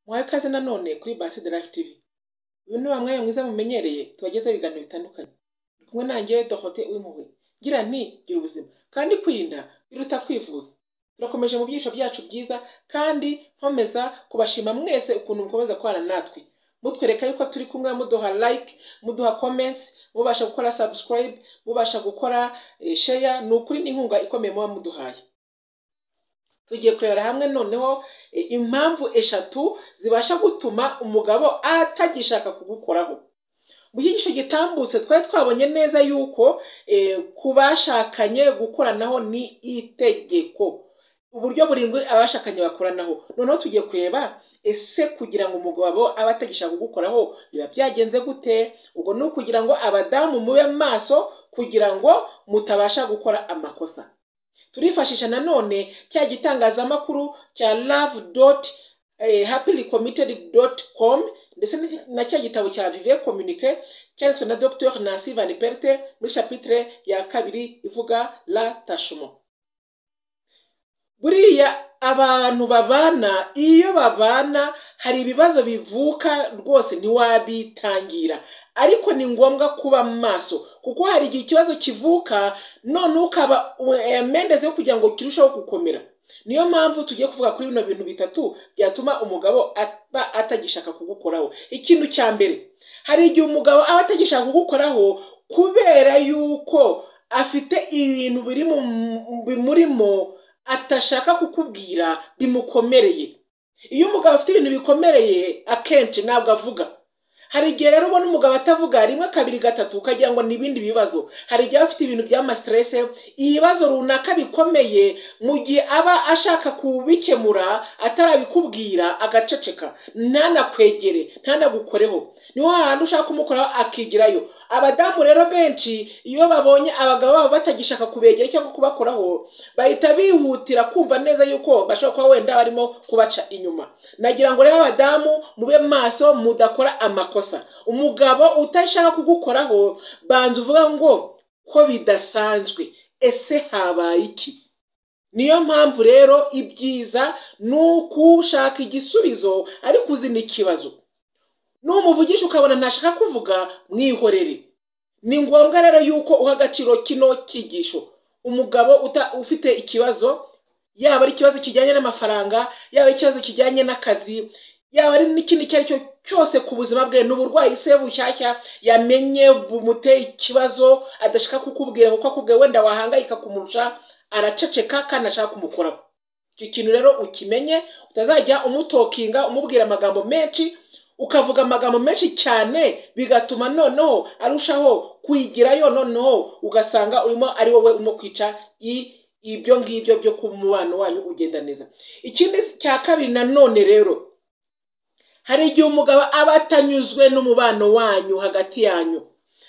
Muhawe ikaze nanone kuri Bahati the Life TV. Uyu ni wa mwanya mwiza mumenyereye tubagezaho ibiganiro bitandukanye. Ndi kumwe nanjye Dorote Uwimpuhwe. Ngira nti gira ubuzima kandi kwirinda biruta kwivuza. Turakomeje mu byisho byacu byiza kandi nkomeza kubashima mwese ukuntu mukomeza kubana natwe. Mutwereka yuko turi kumwe muduha like, muduha comments, mubasha gukora subscribe, mubasha gukora eh, share, ni ukuri ni inkunga ikomeye muba muduhaye. tugiye kurebera hamwe noneho e, impamvu eshatu zibasha gutuma umugabo atagishaka kugukoraho mu cyigisho gitambutse twari twabonye neza yuko e, ku bashakanye gukoranaho ni itegeko uburyo burindwi abashakanye bakoranaho noneho tugiye kureba ese kugira ngo umugabo abe atagishaka kugukoraho biba byagenze gute ubwo ni ukugira ngo abadamu mube maso kugira ngo mutabasha gukora amakosa turifashisha nanone cya gitangazamakuru cya love dot happily committed dot com ndetse na cya gitabo cya vive communique cyanditswe na dr nancy van perte muri chapitre ya kabiri ivuga la tashumo buriya abantu babana iyo babana hari ibibazo bivuka rwose ntiwabitangira ariko ni ngombwa kuba maso kuko hari igihe ikibazo kivuka none ukaba mendeze kugira ngo kirusheho gukomera niyo mpamvu tugiye kuvuga kuri bino bintu bitatu byatuma umugabo aba atagishaka kugukoraho ikintu cya mbere hari igihe umugabo aba atagishaka kugukoraho kubera yuko afite ibintu biri bimurimo atashaka kukubwira bimukomereye iyo umugabo afite ibintu bikomereye akenshi ntabwo avuga hari igihe rero ubona umugabo atavuga rimwe kabiri gatatu ukagira ngo ni ibindi bibazo hari igihe aba afite ibintu by'amasiterese ibibazo runaka bikomeye mu gihe aba ashaka kubikemura atarabikubwira agaceceka ntanakwegere ntanagukoreho niho hantu ushaka kumukoraho akigirayo abadamu rero benshi iyo babonye abagabo babo batagishaka kubegera cyangwa kubakoraho bahita bihutira kumva neza yuko bashobora kuba wenda barimo kubaca inyuma nagira ngo rero abadamu mube maso mudakora amakosa umugabo utashaka kugukoraho banza uvuga ngo ko bidasanzwe ese habaye iki niyo mpamvu rero ibyiza ni ukushaka igisubizo ariko uzi n'ikibazo n'umuvugisha ukabona ntashaka kuvuga mwihorere ni ngombwa rero yuko uha agaciro kino cyigisho umugabo ufite ikibazo yaba ari ikibazo kijyanye n'amafaranga yaba ikibazo kijyanye n'akazi yaba ari n'ikindi icyo ari cyo cyose ku buzima bwe ni uburwayi se bushyashya yamenye bumuteye ikibazo adashaka kukubwira kuko akubwiye wenda wahangayika kumurusha araceceka kandi ashaka kumukoraho icyo kintu rero ukimenye utazajya umutokinga umubwira amagambo menshi ukavuga amagambo menshi cyane bigatuma noneho arushaho kuyigirayo noneho ugasanga urimo ari wowe urimo kwica ibyo ngibyo byo ku mubano wanyu ugenda neza ikindi cya kabiri nanone rero hari igihe umugabo aba atanyuzwe n'umubano wanyu hagati yanyu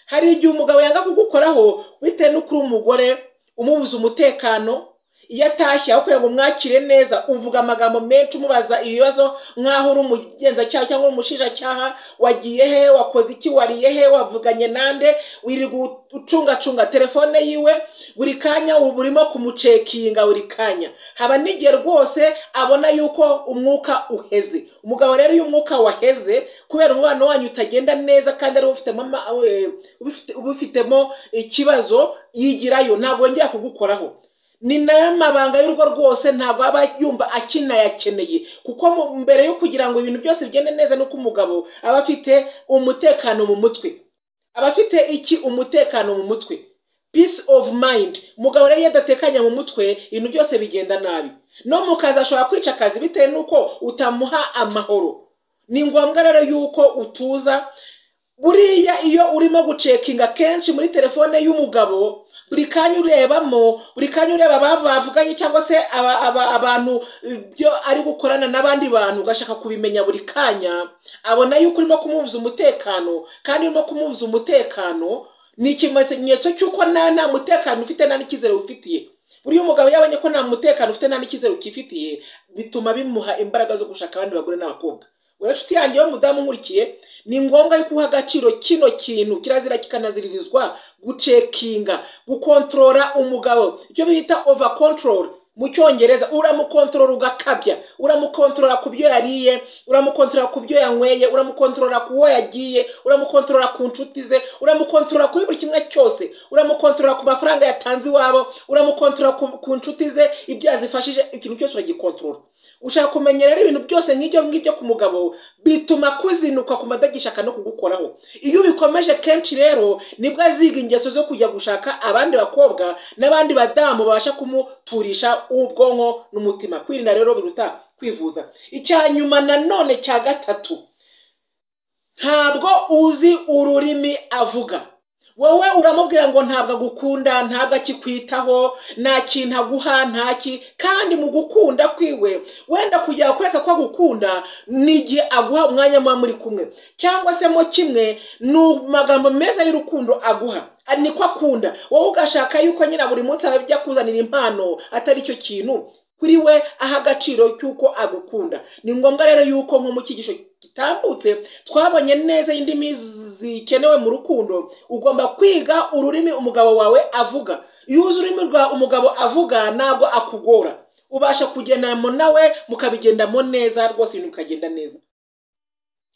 hari igihe umugabo yanga kugukoraho bitewe n'uko uri umugore umubuza umutekano iyo atashye aho kugira ngo mwakire neza uvuga amagambo menshi umubaza ibibazo nk'aho uri umugenzacyaha cyangwa umushinjacyaha wagiye he wakoze iki wariye he wavuganye nande wiri gucungacunga telefone yiwe buri kanya uba urimo kumucekinga buri kanya haba n'igihe rwose abona yuko umwuka uheze umugabo rero iyo umwuka waheze kubera umubano wanyu utagenda neza kandi ari ubifitemo ikibazo yigirayo ntabwo yongera kugukoraho ni nayo mabanga y'urugo rwose ntabwo aba yumva akinayakeneye kuko mbere yo kugira ngo ibintu byose bigende neza nuko umugabo aba afite umutekano mu mutwe aba afite iki umutekano mu mutwe peace of mind umugabo rero iyo adatekanya mu mutwe ibintu byose bigenda nabi no mu kazi ashobora kwica akazi bitewe n'uko utamuha amahoro ni ngombwa rero yuko utuza buriya iyo urimo gucekinga kenshi muri telefone y'umugabo buri kanya urebamo buri kanya ureba ababa bavuganye cyangwa se abantu byo ari gukorana n'abandi bantu ugashaka kubimenya buri kanya abona yuko urimo kumubuza umutekano kandi urimo kumubuza umutekano ni ikimenyetso cy'uko nawe nta mutekano ufite nta n'icyizere ufitiye buriya umugabo yabonye ko nta mutekano ufite nta n'icyizere ukifitiye bituma bimuha imbaraga zo gushaka abandi bagore n'abakobwa inshuti yanjye y'umudamu nkurikiye ni ngombwa yuko uha agaciro kino kintu kirazira kikanaziririzwa gucekinga gukontorora umugabo icyo bita ova kontorora mu cyongereza uramukontorora ugakabya uramukontorora ku byo yariye uramukontorora ku byo yanyweye uramukontorora ku wo yagiye uramukontorora ku nshuti ze uramukontorora kuri buri kimwe cyose uramukontorora ku mafaranga yatanze iwabo uramukontorora ku nshuti ze ibyo yazifashije ikintu cyose uragikontorora ushaka kumenya rero ibintu byose nk'ibyo ngibyo ku mugabo bituma kuzinuka ku madagishaka no kugukoraho iyo ubikomeje kenshi rero nibwo aziga ingeso zo kujya gushaka abandi bakobwa n'abandi badamu babasha kumuturisha ubwonko n'umutima kwirinda rero biruta kwivuza icya nyuma nanone cya gatatu ntabwo uzi ururimi avuga wowe uramubwira ngo ntabwo agukunda ntabwo akikwitaho nta kintu aguha ntaki kandi mu gukunda kwiwe wenda kugira ngo kureka ko agukunda ni igihe aguha umwanya muba muri kumwe cyangwa se mo kimwe ni amagambo meza y'urukundo aguha niko akunda wowe ugashaka yuko nyina buri munsi ajya kuzanira impano atari cyo kintu kuri we aha agaciro cy'uko agukunda ni ngombwa rero yuko nko mu cyigisho gitambutse twabonye neza indimi zikenewe mu rukundo ugomba kwiga ururimi umugabo wawe avuga iyo uzi ururimi rwa umugabo avuga ntabwo akugora ubasha kugendamo nawe mukabigendamo neza rwose ibintu bikagenda neza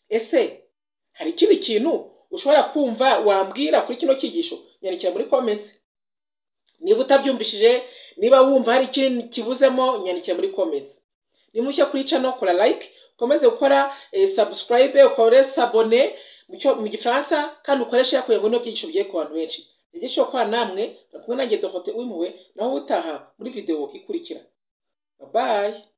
ese hari ikindi kintu ushobora kumva wambwira kuri kino cyigisho nyandikira muri komenti niba utabyumvishije niba wumva hari ikintu kibuzemo nyandikira muri komenti ni mushya kuri cano kora like ukomeze gukora sabusikarayibe ukore sabone mu gifaransa kandi ukoreshe yakuye ngo n'ibyo bigiye ku bantu benshi igice kwa namwe kumwe nanjye dohote w'imuwe naho utaha muri videwo ikurikira babaye